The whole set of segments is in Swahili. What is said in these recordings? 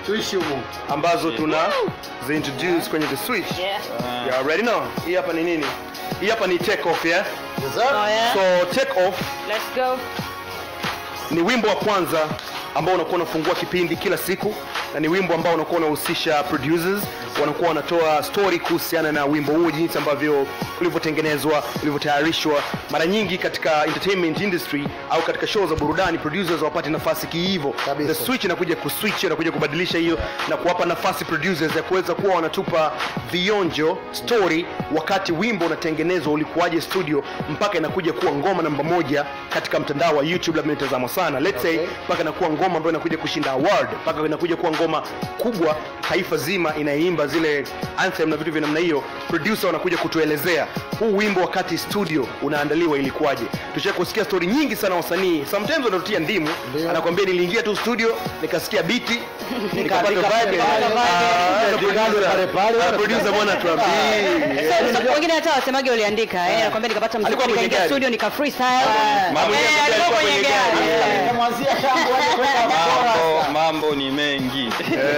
tuishi humo ambazo tuna zi introduce kwenye the switch Yeah. yeah, ready now hii hapa ni nini hii hapa ni take off yeah Yes, sir. Oh, yeah. so take off Let's go. ni wimbo wa kwanza ambao unakuwa unafungua kipindi kila siku na ni wimbo ambao unakuwa unahusisha producers wanakuwa wanatoa story kuhusiana na wimbo huo jinsi ambavyo ulivyotengenezwa ulivyotayarishwa mara nyingi katika entertainment industry au katika show za burudani producers wapate nafasi kiivo Kabisa. the switch inakuja kuswitch inakuja kubadilisha hiyo na kuwapa nafasi producers ya kuweza kuwa wanatupa vionjo story wakati wimbo unatengenezwa ulikuwaje studio mpaka inakuja kuwa ngoma namba moja katika mtandao wa youtube labda inatazamwa sana let's say Okay. mpaka inakuwa ngoma ambayo inakuja kushinda award mpaka inakuja kuwa ngoma kubwa taifa zima inaimba zile anthem na vitu vya namna hiyo producer wanakuja kutuelezea huu wimbo wakati studio unaandaliwa ilikuwaje tusha kusikia story nyingi sana wasanii sometimes wanatutia ndimu Ndio. anakwambia niliingia tu studio nikasikia biti nikapata Nikapata vibe vibe. Ah, Nikapata producer- pale pale. ah, producer bwana tuambie So, so, wengine hata wasemage uliandika eh, nakwambia nikapata mziki Alikuwa kwenye nikaingia gari. studio nika freestyle. Mambo Eh, ya alikuwa alikuwa kwenye kwenye gari. gari. Eh. Namwanzia tangu aje kuweka mambo mambo ni mengi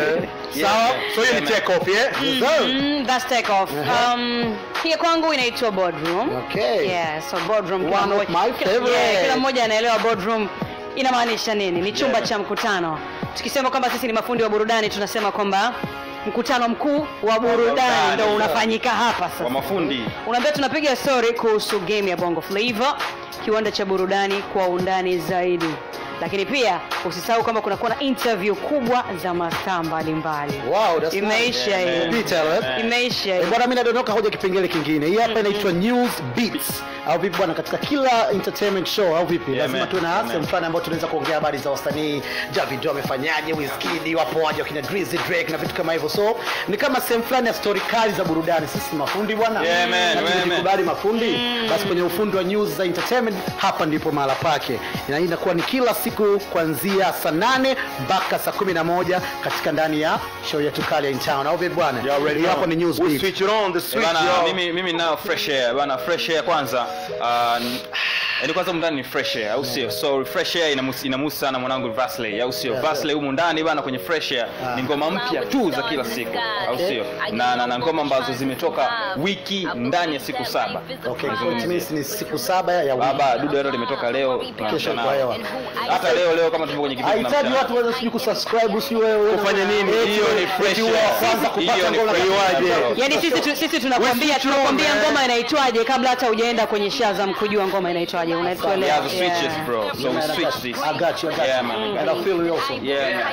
sawa so hiyo ni Yeah, take off yeah Mm, that's take off. Um, hii kwangu inaitwa boardroom. Okay. Yeah, so boardroom kila One of mmoja- my kila- favorite. yeah, kila mmoja anaelewa boardroom inamaanisha nini. Ni chumba cha mkutano. Tukisema kwamba sisi ni mafundi wa burudani tunasema kwamba mkutano mkuu wa burudani burudani, ndio sawa. unafanyika hapa kwa sasa. mafundi Unaambia tunapiga story kuhusu game ya Bongo Flava, kiwanda cha burudani kwa undani zaidi. Lakini pia usisahau kwamba kunakuwa na interview kubwa za mastaa mbalimbali. Wow, that's Imeisha nice. hiyo. Detail, eh? Imeisha Eh, hiyo. bwana mimi nadondoka hoja kipengele kingine hii hapa inaitwa news beats au vipi bwana katika kila entertainment show au vipi Yeah, lazima man. tuwe na Yeah, sehemu man. fulani ambayo tunaweza kuongea habari za wasanii Davido amefanyaje Wizkid wapo waje wakina Drizzy Drake na vitu kama hivyo so ni kama sehemu fulani ya story kali za burudani sisi ni mafundi bwana Yeah, man, Na man, tukikubali mafundi basi kwenye ufundi wa news za entertainment hapa ndipo mahala pake na hii inakuwa ni kila siku kuanzia saa nane mpaka saa kumi na moja katika ndani ya show yetu kali ya in town au vipi bwana You already Hii hapa know. ni news We beat switch it on the switch bana yo. mimi mimi nao fresh air bana fresh air kwanza uh, n- yaani kwanza humu ndani ni fresh air au sio so fresh air inamusi inamusi sana mwanangu Vasley au sio Yeah, Vasley humu ndani bana kwenye fresh air ni ngoma mpya tu za kila siku au sio na, na, na ngoma ambazo zimetoka wiki ndani ya siku saba Okay, so it means ni siku saba ya wiki. baba dudu hilo limetoka leo Kesho tunamchana. kwa hewa. hata leo leo kama tupo kwenye kipindi Hahitaji tunamchana. watu waweze sijui kusubscribe sijui wewe Kufanya nini? Eti Hiyo ni eti fresh wewe wa air. kwanza kupata Hiyo ni ngoma fresh na- air. Yaani sisi tu, sisi tunakwambia switch on, tunakwambia man. ngoma inaitwaje kabla hata hujaenda kwenye Shazam kujua ngoma inaitwaje. Unatuelewa? Yeah, the switches Yeah. bro so we switch this I got you, I got Yeah, you. man. And I feel you also. yeah man.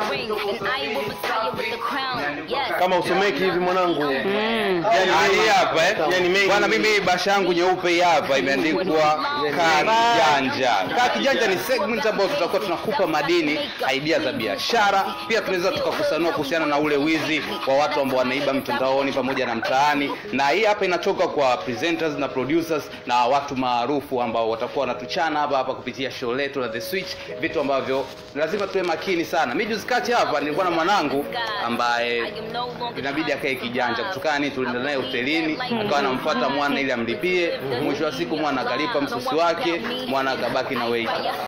kama usomeki hivi mwanangu Yani hii hapa eh? Yani mengi. Bwana mimi hii basha yangu nyeupe hii hapa imeandikwa kaa kijanja. Kaa kijanja ni segment ambayo tutakuwa tunakupa madini, idea za biashara, pia tunaweza tukakusanua kuhusiana na ule wizi wa watu ambao wanaiba mtandaoni pamoja na mtaani, na hii hapa inatoka kwa presenters na producers na watu maarufu ambao watakuwa wanatuchana hapa hapa kupitia show letu la The Switch, vitu ambavyo lazima tuwe makini sana. Mimi juzi kati hapa nilikuwa na mwanangu ambaye inabidi akae kijanja kutokana ni tulienda naye hotelini akawa anamfuata mwana ili amlipie mwisho wa siku mwana akalipa msusi wake mwana akabaki na weight